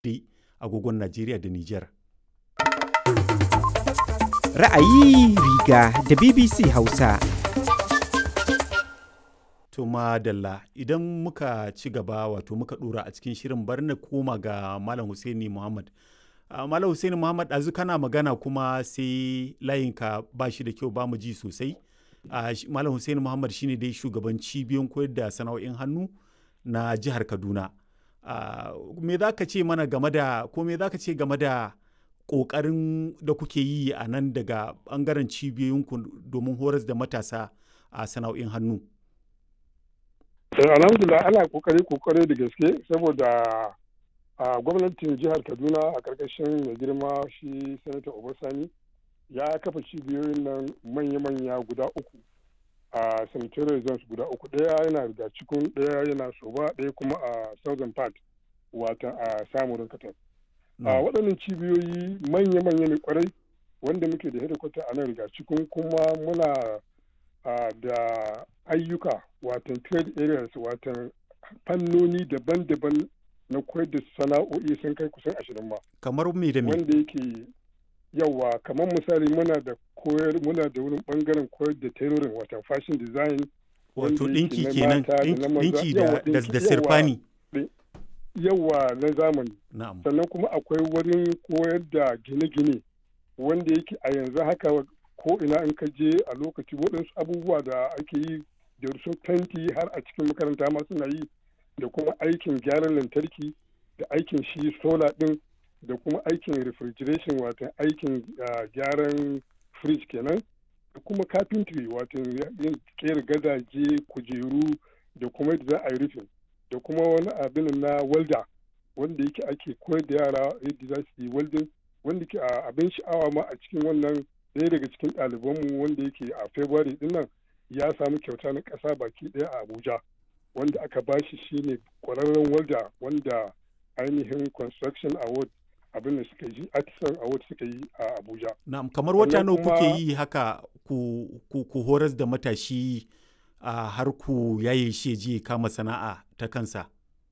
dai agogon Najeriya da Nijar. Ra'ayi riga da BBC Hausa. To madalla idan muka ci gaba wato muka dora a cikin shirin bar na koma ga Malam Husaini Muhammad. Uh, Malam Husaini Muhammad ɗazu kana magana kuma sai layinka ba shi da kyau ba mu ji sosai. Uh, Malam Husaini Muhammad shine dai shugaban cibiyoyin koyar da sana'o'in hannu na jihar Kaduna. Uh, me za ka ce mana game da ko me za ka ce game da ƙoƙarin da kuke yi a nan daga ɓangaren cibiyoyinku domin horas da matasa a sana'o'in hannu? alhamdulillah ana kokari kokari da gaske saboda a gwamnatin jihar kaduna a karkashin mai girma shi sanata obasani ya kafa cibiyoyin nan manya-manya guda uku a sanitary zones guda uku ɗaya yana da cikin ɗaya yana soba ɗaya kuma a southern part wata a samurin katar a waɗannan cibiyoyi manya-manya ne kwarai wanda muke da hedikwata a nan riga cikin kuma muna da ayyuka watan trade areas watan fannoni daban-daban na koyar da sana'o'i sun kai kusan ashirin ma kamar me da me wanda yake yawa kamar misali muna da koyar muna da wurin bangaren koyar da tailoring watan fashion design wato dinki kenan dinki da da sirfani yawa na zamani na'am sannan kuma akwai wurin koyar da gine-gine wanda yake a yanzu haka ko ina in ka je a lokaci waɗansu abubuwa da ake yi da su fenti har a cikin makaranta ma suna yi da kuma aikin gyaran lantarki da aikin shi sola ɗin da kuma aikin refrigeration watan aikin gyaran fridge kenan da kuma carpentry watan yin kera gadaje kujeru da kuma yadda za a yi rufin da kuma wani abin na welda wanda yake ake koyar da yara yadda za su yi welding wanda ke abin sha'awa ma a cikin wannan ɗaya daga cikin ɗalibanmu wanda yake a february din nan ya samu kyauta na ƙasa baki ɗaya a abuja wanda aka ba shi shine ƙwararren walda wanda ainihin construction award abin da suka yi artisan award suka yi a abuja na'am kamar wata nawa kuke yi haka ku, ku, ku horas da matashi a har ku yaye shi je kama sana'a ta kansa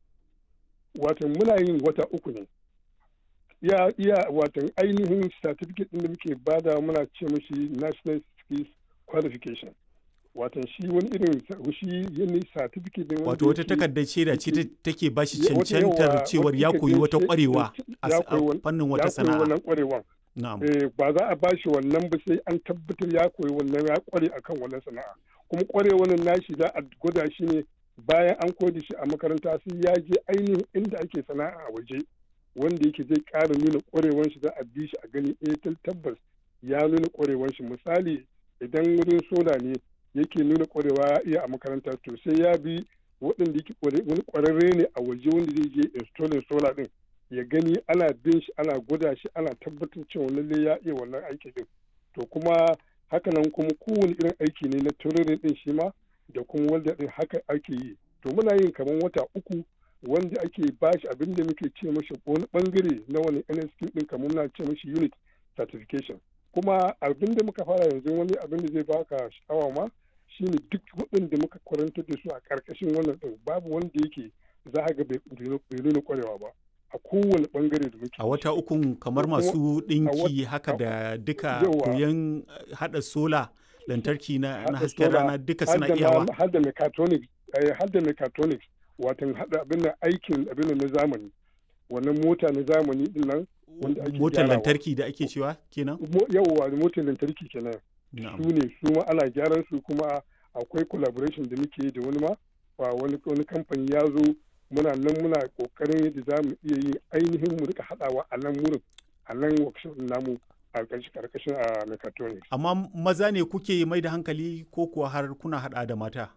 watan muna yin wata uku ne iya iya watan ainihin certificate din da muke bada muna ce mashi national skills qualification watan shi wani irin shi yanni certificate din wato wata takardar shaida ce take ba shi cancantar cewar ya koyi wata kwarewa a fannin wata sana'a wannan kwarewan ba za a ba shi wannan ba sai an tabbatar ya koyi wannan ya kware akan wannan sana'a kuma kwarewan nashi za a gwada shi ne bayan an koyi shi a makaranta sai ya je ainihin inda ake sana'a a waje wanda yake zai ƙara nuna ƙwarewan shi za a bi shi a gani eh tabbas ya nuna ƙwarewan shi misali idan wurin sola ne yake nuna ƙwarewa ya iya a makaranta to sai ya bi waɗanda yake wani ƙwararre ne a waje wanda zai je installing sola din ya gani ana bin shi ana gwada shi ana tabbatar cewa lalle ya iya wannan aiki din to kuma hakanan kuma kowane irin aiki ne na tururin din shi ma da kuma wanda din haka ake yi to muna yin kamar wata uku wanda ake bashi abin da muke ce mashi wani bangare na wani NSQ din kamar muna ce mashi unit certification kuma abin da muka fara yanzu wani abin da zai baka sha'awa ma shine duk waɗanda muka kwarantar da su a ƙarƙashin wannan din babu wanda yake za a ga bai nuna kwarewa ba a kowane bangare da muke a wata ukun kamar masu ɗinki haka da duka koyon haɗa sola lantarki na hasken rana duka suna iyawa har da mechatronics har da mechatronics watan hada abin da aikin abin na zamani wannan mota na zamani din nan wanda ake motar lantarki da ake cewa kenan yawwa motar lantarki kenan su ne su ma ana gyaran su kuma akwai collaboration da muke da wani ma wani wani kamfani ya zo muna nan muna kokarin yadda za mu iya yin ainihin mu rika hadawa a nan wurin a nan workshop namu a karkashin a mechatronics amma maza ne kuke mai da hankali ko kuwa har kuna hada da mata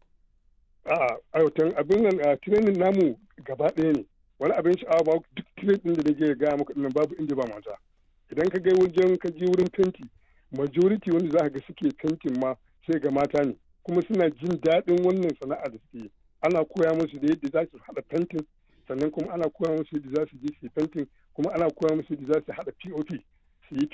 a'a aiwatan abin nan a training namu gaba ɗaya ne wani abin sha'awa ba duk training da nake gaya maka dinnan babu inda ba mata idan ka ga wajen ka je wurin fenti majority wanda za ka ga suke fentin ma sai ga mata ne kuma suna jin daɗin wannan sana'a da suke ana koya musu da yadda za su haɗa fentin sannan kuma ana koya musu yadda za su je su fentin kuma ana koya musu yadda za su haɗa pop su yi